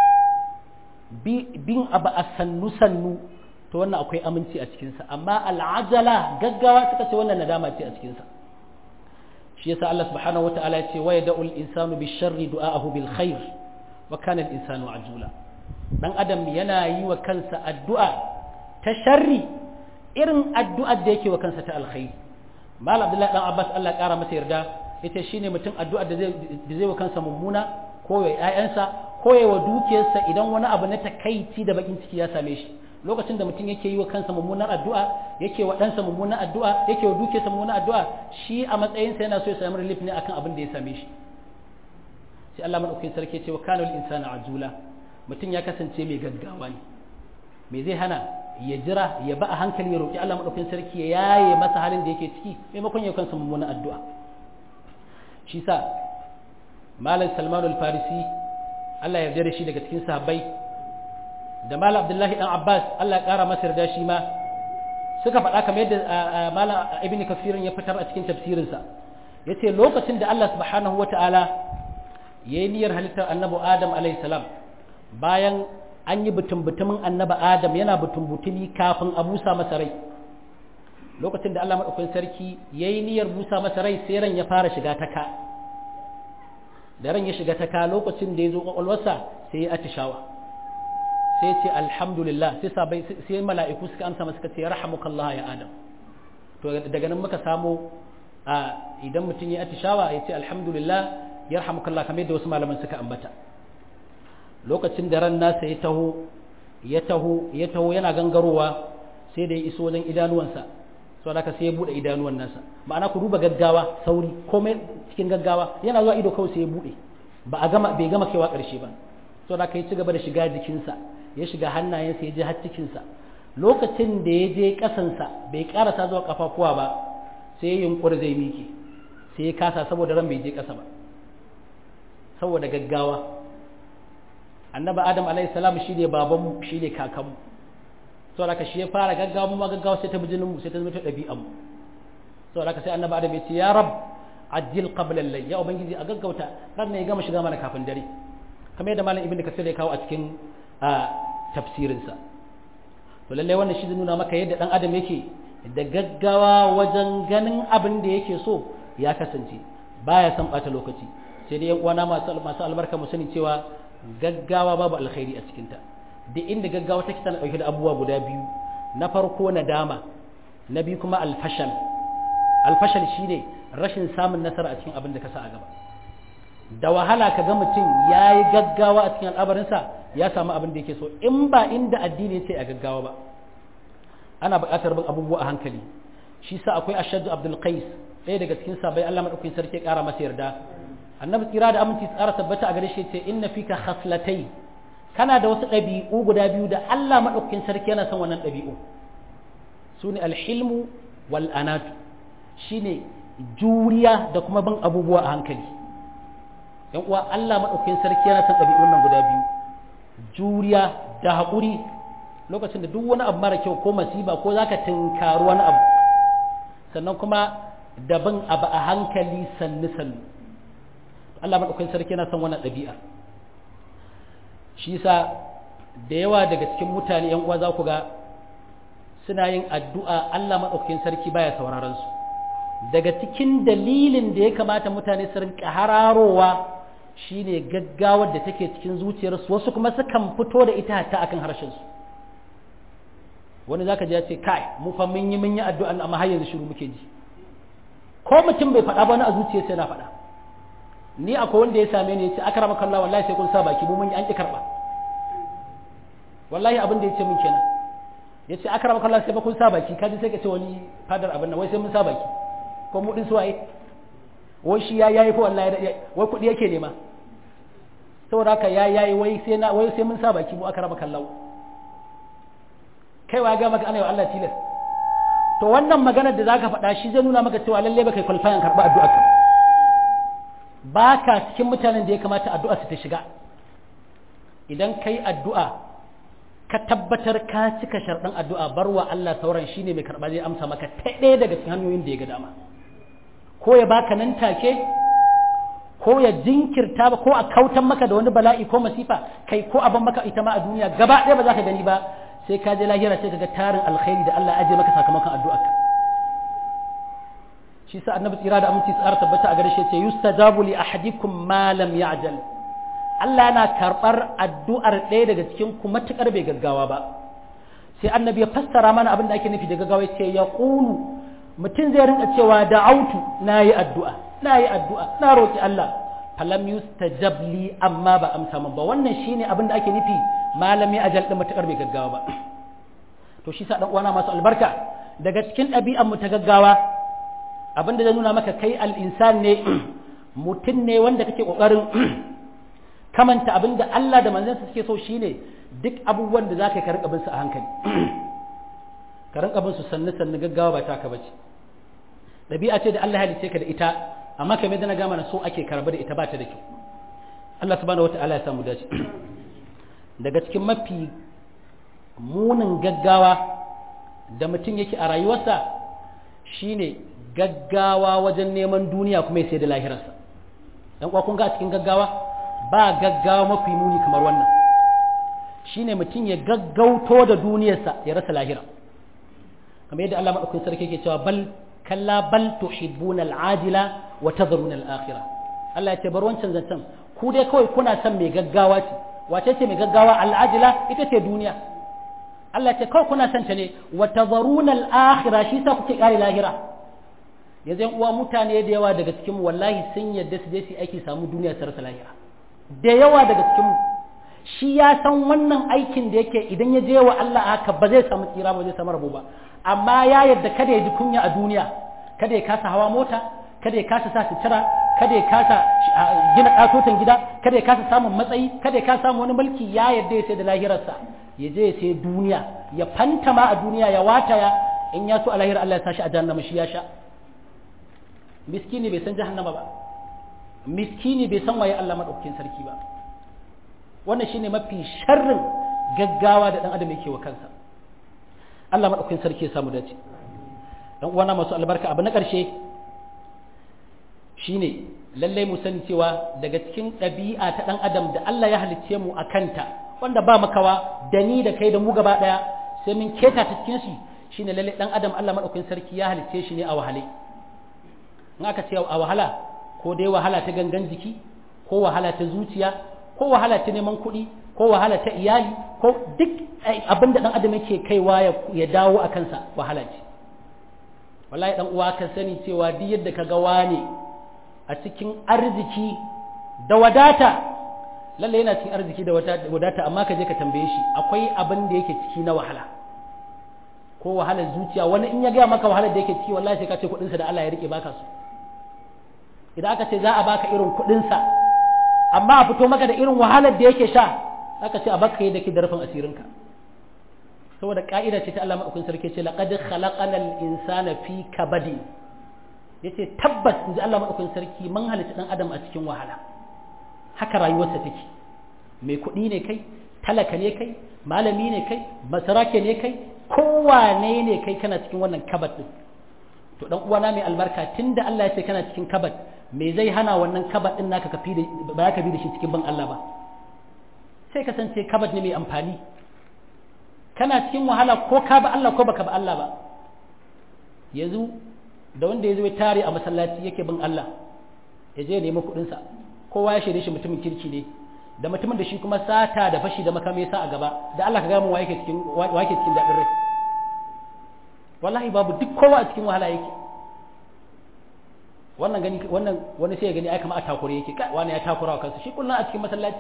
bin abu a sannu sannu to wannan akwai aminci a cikin sa amma al-ajala gaggawa suka ce wannan nadama ce a cikin sa shi yasa Allah subhanahu wataala ya ce wa yad'ul insanu bisharri du'aahu bil khair wa kana al insanu ajula dan adam yana yi wa kansa addu'a ta sharri irin addu'ar da yake wa kansa ta alkhairi malam abdullahi dan abbas Allah ya kara masa yarda ita shine mutum addu'ar da zai da zai wa kansa mummuna ko ya ƴaƴansa ko ya wa dukiyarsa idan wani abu na takaici da bakin ciki ya same shi lokacin da mutum yake yi wa kansa mummunar addu'a yake wa ɗansa mummunar addu'a yake wa dukiyarsa mummunar addu'a shi a matsayinsa yana so ya samu relief ne akan abin da ya same shi sai Allah madaukakin sarki ya ce wa kana insana ajula mutum ya kasance mai gaggawa ne me zai hana ya jira ya ba a hankali ya roƙi Allah madaukakin sarki ya yaye masa halin da yake ciki maimakon ya kansa mummunar addu'a shi sa malam Salman al-Farisi Allah ya yarda da shi daga cikin sahabbai da malam Abdullahi dan Abbas Allah ya kara masa yarda shi ma suka faɗa kamar yadda malam Ibn Kathir ya fitar a cikin tafsirinsa yace lokacin da Allah subhanahu wata'ala yayi niyyar halittar annabi Adam alayhi salam bayan an yi butun-butumin annaba Adam yana butun-butumi kafin a busa masa rai lokacin da Allah maɗaukakin sarki ya yi niyyar busa masa rai sai ran ya fara shiga ta ka da ran ya shiga ta ka lokacin da ya zo ƙwaƙwalwarsa sai ya atishawa sai ya ce alhamdulillah sai sabai sai mala'iku suka amsa masa suka ce rahamukallah ya Adam to daga nan muka samu a idan mutum ya atishawa ya ce alhamdulillah ya rahamukallah kamar yadda wasu malaman suka ambata lokacin da ran nasa ya taho ya taho ya taho yana gangarowa sai da ya iso wajen idanuwansa so da sai ya bude idanuwan nasa ma'ana ku duba gaggawa sauri komai cikin gaggawa yana zuwa ido kawai sai ya bude ba a gama bai gama kaiwa karshe ba so da ya ci gaba da shiga jikinsa ya shiga hannayensa ya je har cikinsa lokacin da ya je kasansa bai karasa zuwa kafafuwa ba sai ya yunkuri zai miki sai ya kasa saboda ran bai je kasa ba saboda gaggawa annabi adam alayhi salam shi ne babanmu shi ne kakanmu saboda haka shi ya fara gaggawa mu ma gaggawa sai ta bi jinin mu sai ta zama ta ɗabi'an mu saboda haka sai annabi adam ya ce ya rab ajil qabla al ya ubangiji a gaggauta ran ne ya gama shiga mana kafin dare kamar yadda malam ibnu kasir ya kawo a cikin tafsirin sa to lalle wannan shi zai nuna maka yadda dan adam yake da gaggawa wajen ganin abin da yake so ya kasance baya son bata lokaci sai dai yan uwana masu masu albarka mu sani cewa gaggawa babu alkhairi a cikinta duk inda gaggawa take tana ɗauke da abubuwa guda biyu na farko nadama na biyu kuma alfashal alfashal shine rashin samun nasara a cikin abin da ka sa a gaba da wahala ka ga mutum ya yi gaggawa a cikin al'abarinsa ya samu abin da yake so in ba inda addini ce a gaggawa ba ana buƙatar bin abubuwa a hankali shi sa akwai ashaddu abdul qais ɗaya daga cikin sabai Allah madaukakin sarki ya ƙara masa yarda annabi tsira da aminci tsara tabbata a gare shi ce inna fika khaslatai kana da wasu ɗabi'u guda biyu da Allah maɗaukakin sarki yana son wannan ɗabi'u su ne alhilmu wal anatu shine juriya da kuma bin abubuwa a hankali yan uwa Allah maɗaukakin sarki yana son ɗabi'un nan guda biyu juriya da haƙuri lokacin da duk wani abu mara kyau ko masiba ko zaka tinkaru wani abu sannan kuma da bin abu a hankali sannu sannu Allah maɗaukakin sarki yana son wannan ɗabi'a shi yasa da yawa daga cikin mutane yan uwa za ku ga suna yin addu'a Allah maɗaukakin sarki baya sauraron su daga cikin dalilin da ya kamata mutane su rinka hararowa shine gaggawar da take cikin zuciyarsu wasu kuma sukan fito da ita hatta akan harshen su wani zaka ji ya ce kai mu fa mun yi mun yi addu'a amma har yanzu shiru muke ji ko mutum bai faɗa ba na a zuciyarsa yana faɗa ni akwai wanda ya same ni ya ce akrama kallah wallahi sai kun sa baki mu mun yi an ki karba wallahi abin da ya ce mun kenan ya ce akrama kallah sai ba kun sa baki kaji sai ka ce wani fadar abin nan wai sai mun sa baki ko mu din suwaye wai shi ya yayi ko wallahi wai kudi yake nema saboda haka ya yayi wai sai na wai sai mun sa baki mu akrama kallah kai wa ga maka ana yi Allah tilas to wannan maganar da zaka faɗa shi zai nuna maka cewa lalle baka kwalfayan karɓa addu'a ka ba ka cikin mutanen da ya kamata addu'a su ta shiga idan kai addu'a ka tabbatar ka cika sharɗin addu'a bar wa Allah sauran shine mai karɓa zai amsa maka ta ɗaya daga cikin hanyoyin da ya ga dama ko ya baka nan take ko ya jinkirta ba ko a kautan maka da wani bala'i ko masifa kai ko a ban maka ita ma a duniya gaba ɗaya ba za ka gani ba sai ka je lahira sai ka ga tarin alkhairi da Allah aje maka sakamakon addu'arka shi sa annabi tsira da aminci tsara tabbata a gare shi ce yustajabu li ahadikum ma lam ya'jal Allah yana karbar addu'ar ɗaya daga cikin ku matukar bai gaggawa ba sai annabi ya fassara mana abin da ake nufi da gaggawa ce ya qulu mutum zai rinka cewa da'autu nayi addu'a nayi addu'a na roki Allah falam yustajab li amma ba amsa min ba wannan shine abin da ake nufi malami ajal din matukar bai gaggawa ba to shi sa dan uwana masu albarka daga cikin ɗabi'an mu ta gaggawa abin da zai nuna maka kai al-insan ne mutum ne wanda kake kokarin kamanta abin da Allah da manzansa suke so shine duk abubuwan da zaka ka rinka bin su a hankali ka rinka bin su sannu sannu gaggawa ba taka bace ɗabi'a ce da Allah ya halice ka da ita amma kamar da na gama na so ake karba da ita ba ta da kyau Allah subhanahu wata'ala ya samu dace daga cikin mafi munin gaggawa da mutum yake a rayuwarsa shine gaggawa wajen neman duniya kuma ya sai da lahirarsa dan kuwa kun ga cikin gaggawa ba gaggawa mafi muni kamar wannan shine mutum ya gaggauto da duniyarsa ya rasa lahira kamar yadda Allah madaukakin sarki yake cewa bal kalla bal tuhibbuna al'ajila wa tadharuna al'akhirah Allah ya ce bar wancan zancen ku dai kawai kuna son mai gaggawa ce wace ce mai gaggawa al'ajila ita ce duniya Allah ya ce kawai kuna son ta ne wa tadharuna al'akhirah shi sa kuke kare lahira yanzu uwa mutane da yawa daga cikin mu wallahi sun yadda su je su aiki samu duniya su rasa lahira da yawa daga cikin mu shi ya san wannan aikin da yake idan ya je wa Allah haka ba zai samu tsira ba zai samu rabo ba amma ya yadda kada ya ji kunya a duniya kada ya kasa hawa mota kada ya kasa sa sutura kada ya kasa gina katotan gida kada ya kasa samun matsayi kada ya kasa samun wani mulki ya yadda ya sai da lahirarsa ya je ya sai duniya ya fantama a duniya ya wataya in ya so a lahira Allah ya sashi a jahannama shi ya sha miskini bai san jahannama ba miskini bai san waye Allah madaukakin sarki ba wannan shine mafi sharrin gaggawa da dan adam yake wa kansa Allah madaukakin sarki ya samu dace dan uwana masu albarka abu na karshe shine lallai mu sani cewa daga cikin ɗabi'a ta dan adam da Allah ya halicce mu a kanta wanda ba makawa da ni da kai da mu gaba daya sai mun keta ta cikin shi shine lallai dan adam Allah madaukakin sarki ya halicce shi ne a wahale in aka ce a wahala ko dai wahala ta gangan jiki ko wahala ta zuciya ko wahala ta neman kuɗi ko wahala ta iyali ko duk abin da ɗan adam yake kaiwa ya dawo a kansa wahala ce wallahi ɗan uwa ka sani cewa duk yadda ka ga wane a cikin arziki da wadata lalle yana cikin arziki da wadata amma ka je ka tambaye shi akwai abin da yake ciki na wahala ko wahalar zuciya wani in ya gaya maka wahalar da yake ciki wallahi sai ka ce kuɗinsa da Allah ya rike baka su idan aka ce za a baka irin kuɗinsa amma a fito maka da irin wahalar da yake sha aka ce a baka yi da ke darfin asirinka saboda ka'ida ce ta Allah maɗaukin sarki ce laqad khalaqana al-insana fi kabadi yace tabbas inji Allah maɗaukin sarki mun halitta dan adam a cikin wahala haka rayuwarsa take mai kuɗi ne kai talaka ne kai malami ne kai basarake ne kai kowane ne kai kana cikin wannan kabat din to dan uwana mai albarka tunda Allah ya ce kana cikin kabat me zai hana wannan kabat din naka kafi da ba ka bi da shi cikin ban Allah ba sai kasance kabat ne mai amfani kana cikin wahala ko ka ba Allah ko baka ba Allah ba yanzu da wanda ya zo ya tare a masallaci yake bin Allah ya je ya nemi kuɗin sa kowa ya shaide shi mutumin kirki ne da mutumin da shi kuma sata da fashi da makami sa a gaba da Allah ka ga mu wa yake cikin wa yake cikin dadin rai wallahi babu duk kowa a cikin wahala yake wannan gani wannan wani sai ya gani ai kamar a takure yake wani ya takura wa kansa shi kullun a cikin masallaci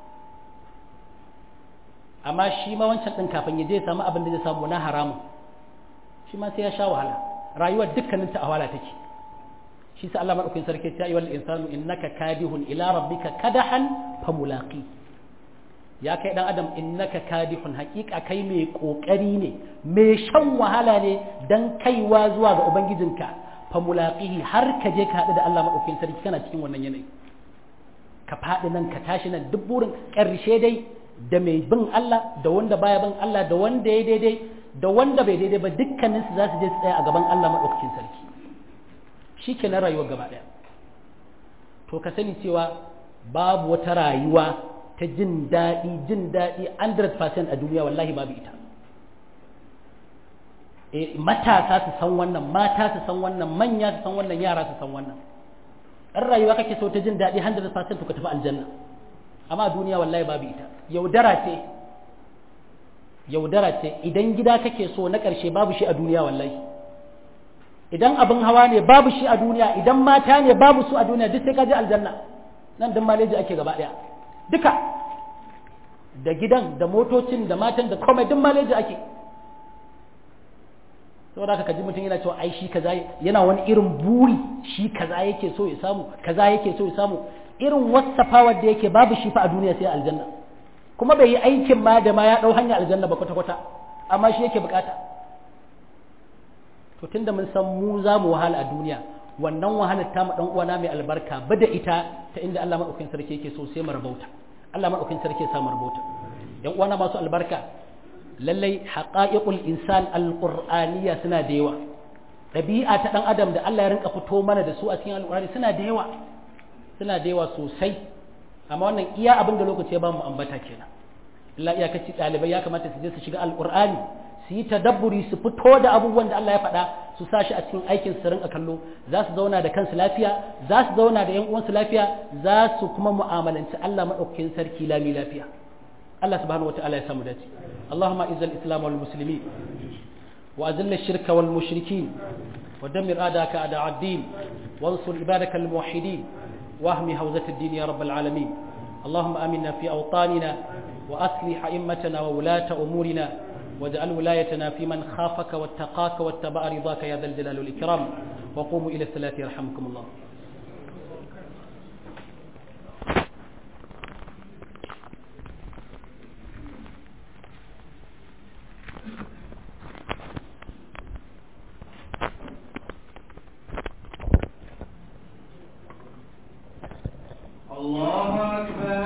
amma shi ma wancan din kafin ya je ya samu abin da zai samu na haramun shi ma sai ya sha wahala rayuwar dukkanin ta a wahala take shi sa Allah madaukakin sarki ya yi wal insanu innaka kadihun ila rabbika kadahan famulaqi ya kai dan adam innaka kadihun haƙiƙa kai mai kokari ne mai shan wahala ne dan kaiwa zuwa ga ubangijinka famulaqihi har ka je ka haɗu da Allah madaukakin sarki kana cikin wannan yanayi ka faɗi nan ka tashi nan duk burin ƙarshe dai da mai bin Allah da wanda baya bin Allah da wanda ya daidai da wanda bai daidai ba dukkanin su za su je su tsaya a gaban Allah madaukakin sarki shi ke na rayuwar gaba ɗaya to ka sani cewa babu wata rayuwa ta jin daɗi jin daɗi 100% a duniya wallahi babu ita matasa su san wannan mata su san wannan manya su san wannan yara su san wannan ɗan rayuwa kake so ta jin daɗi 100% to ka tafi aljanna amma duniya wallahi babu ita yaudara ce yaudara ce idan gida kake so na ƙarshe babu shi a duniya wallahi idan abin hawa ne babu shi a duniya idan mata ne babu su a duniya duk sai ka je aljanna nan din maleji ake gaba ɗaya duka da gidan da motocin da matan da komai duk maleji ake saboda haka kaji mutum yana cewa ai shi kaza yana wani irin buri shi kaza yake so ya samu kaza yake so ya samu irin wasafawar da yake babu shi fa a duniya sai aljanna kuma bai yi aikin ma da ma ya dau hanya aljanna ba kwata kwata amma shi yake bukata to tunda mun san mu za mu wahala a duniya wannan wahalar ta mu dan uwana mai albarka ba da ita ta inda Allah madaukakin sarki yake so sai mu rabauta Allah madaukakin sarki ya sa mu rabauta yan uwana masu albarka lallai haƙa'iƙul insan alƙur'aniya suna da yawa ɗabi'a ta ɗan adam da Allah ya rinka fito mana da su a cikin alƙur'ani suna da yawa suna da yawa sosai amma wannan iya abin da lokaci ya ba mu ambata kenan Allah iya kaci ɗalibai ya kamata su je su shiga alƙur'ani su yi tadabburi su fito da abubuwan da Allah ya faɗa su sa shi a cikin aikin su rinka kallo za su zauna da kansu lafiya za su zauna da ƴan uwansu lafiya za su kuma mu'amalanci Allah maɗaukakin sarki lami lafiya الله سبحانه وتعالى يسمى ذاتي اللهم اعز الاسلام والمسلمين واذل الشرك والمشركين ودمر اعداءك اعداء الدين وانصر عبادك الموحدين واهم هوزة الدين يا رب العالمين اللهم امنا في اوطاننا واصلح ائمتنا وولاة امورنا واجعل ولايتنا في من خافك واتقاك واتبع رضاك يا ذا الجلال والاكرام وقوموا الى الصلاه يرحمكم الله الله أكبر